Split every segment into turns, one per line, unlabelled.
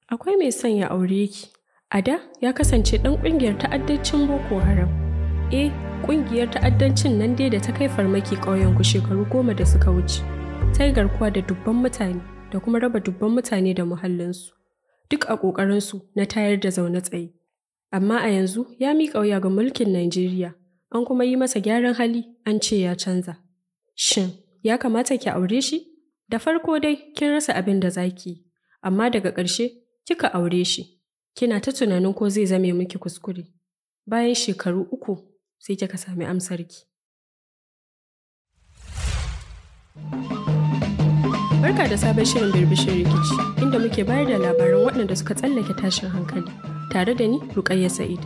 Akwai mai son ya aure ki. A da ya kasance ɗan ƙungiyar ta'addancin Boko Haram. Eh, ƙungiyar ta'addancin nan dai da ta kai farmaki ƙauyenku shekaru goma da suka wuce. Ta yi garkuwa da dubban mutane da kuma raba dubban mutane da muhallinsu. Duk a ƙoƙarinsu na tayar da zaune tsaye. Amma a yanzu ya miƙa wuya ga mulkin Najeriya, an kuma yi masa gyaran hali an ce ya canza. Shin, ya kamata ki aure shi? Da farko dai kin rasa abin da za ki yi, amma daga ƙarshe kika aure shi. Kina ta tunanin ko zai zame miki kuskure. Bayan shekaru uku sai kika sami amsarki. Barka da sabon shirin birbishin rikici inda muke bayar da labaran waɗanda suka tsallake tashin hankali tare da ni Rukayya Sa'id.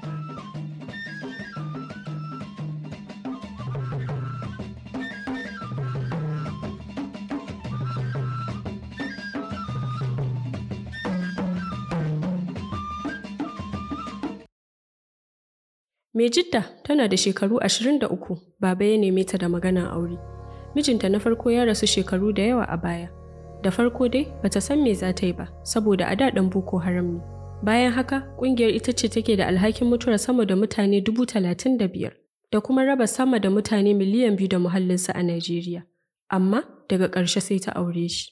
Mai jidda tana da shekaru 23 baba ya neme ta da maganan aure. Mijinta na farko ya rasu shekaru da yawa a baya. Da farko dai bata san me za ta yi ba saboda a daɗin Boko Haram ne. Bayan haka ƙungiyar ita ce take da alhakin mutuwar sama da mutane dubu talatin da biyar da kuma raba sama da mutane miliyan biyu da muhallinsu a Najeriya. Amma daga ƙarshe sai ta aure shi.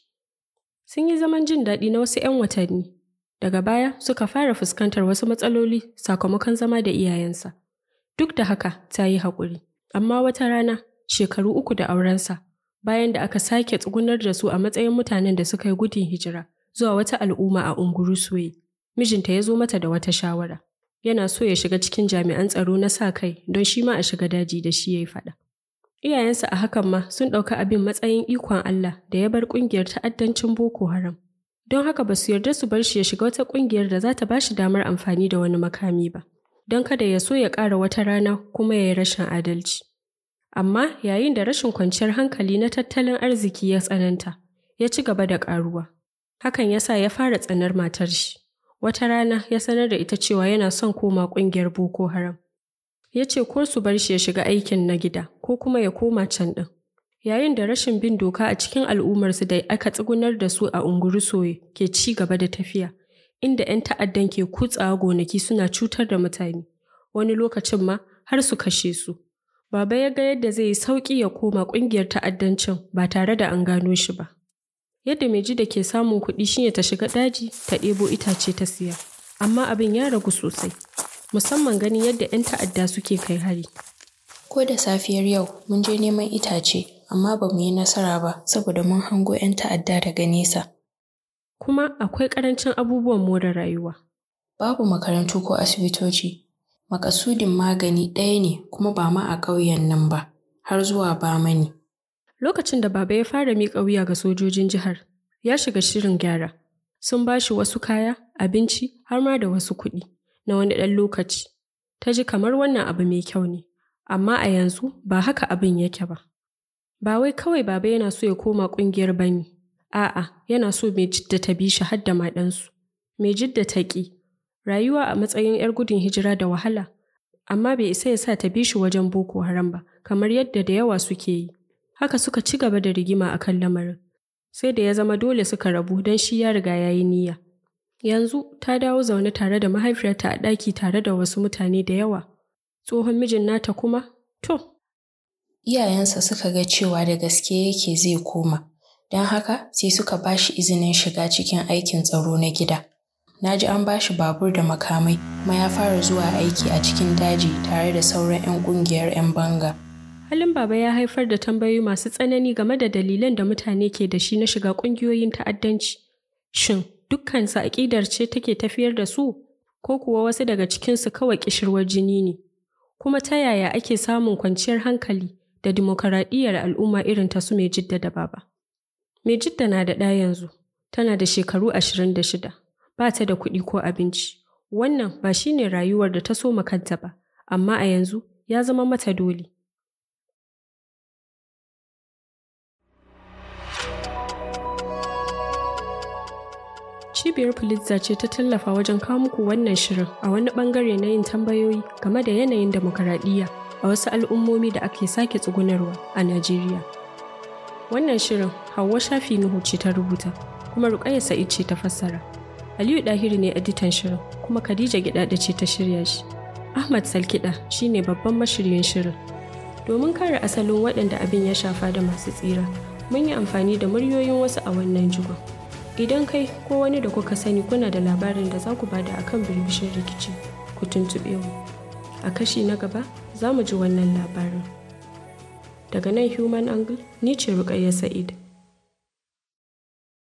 Sun yi zaman jin daɗi na wasu 'yan watanni. Daga baya suka fara fuskantar wasu matsaloli sakamakon zama da iyayensa. Duk da haka ta yi haƙuri, amma wata rana shekaru uku da aurensa bayan da aka sake tsugunar da su a matsayin mutanen da suka yi gudun hijira zuwa wata al'umma a Ungurusuwe. Mijinta ya zo mata da wata shawara. Yana so ya shiga cikin jami'an tsaro na sa kai don shi ma a shiga daji da shi ya yi faɗa. Iyayensa a hakan ma sun ɗauka abin matsayin ikon Allah da ya bar ƙungiyar ta'addancin Boko Haram. Don haka ba su yarda su bar shi ya shiga wata ƙungiyar da za ta ba shi damar amfani da wani makami ba. Don kada ya so ya ƙara wata rana kuma ya yi rashin adalci. Amma yayin da rashin kwanciyar hankali na tattalin arziki ya tsananta, ya ci gaba da ƙaruwa. Hakan ya sa ya fara tsanar matar shi. Wata rana ya sanar da ita cewa yana son koma ƙungiyar Boko Haram. Ya ce ko su bar shi ya shiga aikin na gida ko kuma ya koma can ɗin. Yayin da rashin bin doka a cikin al'ummarsu da aka tsugunar da su a Ungurusoye ke ci gaba da tafiya, inda 'yan ta'addan ke kutsawa gonaki suna cutar da mutane, wani lokacin ma har su kashe su. Baba ya ga yadda zai yi sauƙi ya koma ƙungiyar ta'addancin ba tare da an gano shi ba. Yadda mai ji da ke samun kuɗi shine ta shiga daji ta ɗebo itace ta siya. Amma abin ya ragu sosai, musamman ganin yadda 'yan ta'adda suke kai hari.
Ko da safiyar yau mun je neman itace, amma ba mu yi nasara ba saboda mun hango 'yan ta'adda daga nesa.
Kuma akwai ƙarancin abubuwan more rayuwa.
Babu makarantu ko asibitoci. Makasudin magani ɗaya ne kuma ba ma a ƙauyen nan ba, har zuwa Bamani.
Lokacin da baba ya fara miƙa wuya ga sojojin jihar, ya shiga shirin gyara. Sun ba shi wasu kaya, abinci, har ma da wasu kuɗi na wani ɗan lokaci. Ta ji kamar wannan abu mai kyau ne, amma a yanzu ba haka abin yake ba. Ba wai kawai baba yana so ya koma ƙungiyar ba ne, a'a yana so mai jidda ta bi shi har da maɗansu. Mai jidda ta ƙi, rayuwa a matsayin 'yar gudun hijira da wahala, amma bai isa ya sa ta bi shi wajen Boko Haram ba, kamar yadda da yawa suke yi. Haka suka ci gaba da rigima a kan lamarin. Sai da ya zama dole suka rabu don shi ya riga ya yi niyya. Yanzu ta dawo zaune tare da mahaifiyarta a ɗaki tare da wasu mutane da yawa. Tsohon mijin nata kuma, to.
Iyayensa suka ga cewa da gaske yake zai koma, don haka sai suka ba shi izinin shiga cikin aikin tsaro na gida. Na ji an ba shi babur da makamai, kuma ya fara zuwa aiki a cikin daji tare da sauran 'yan ƙungiyar 'yan banga.
Halin baba ya haifar da tambayoyi masu tsanani game da dalilan da mutane ke da shi na shiga ƙungiyoyin ta'addanci. Shin dukkansu aƙidar ce take tafiyar da su, ko kuwa wasu daga cikinsu kawai ƙishirwar jini ne? Kuma ta yaya ake samun kwanciyar hankali da dimokuraɗiyyar al'umma irin ta su mai jidda da baba? Mai jidda na da ɗa yanzu, tana da shekaru ashirin da shida, ba ta da kuɗi ko abinci. Wannan ba shi ne rayuwar da ta so kanta ba, amma a yanzu ya zama mata dole. Cibiyar Pulitzer ce ta tallafa wajen kawo muku wannan shirin a wani bangare na yin tambayoyi game da yanayin demokaradiyya a wasu al'ummomi da ake sake tsugunarwa a Najeriya. Wannan shirin Hauwa Shafi Nuhu ce ta rubuta, kuma Rukayya Sa'id ce ta fassara. Aliyu Dahiru ne editan shirin kuma Khadija Gidada ce ta shirya shi. Ahmad Salkiɗa shine babban mashiryin shirin. Domin kare asalin waɗanda abin ya shafa da masu tsira, mun yi amfani da muryoyin wasu a wannan jigon. Idan kai ko wani da kuka sani kuna da labarin da za ku bada akan birbishin rikici, ku tuntuɓe mu. A kashi na gaba za mu ji wannan labarin. Daga nan Human Angle, ni ce Rukayya Sa'id.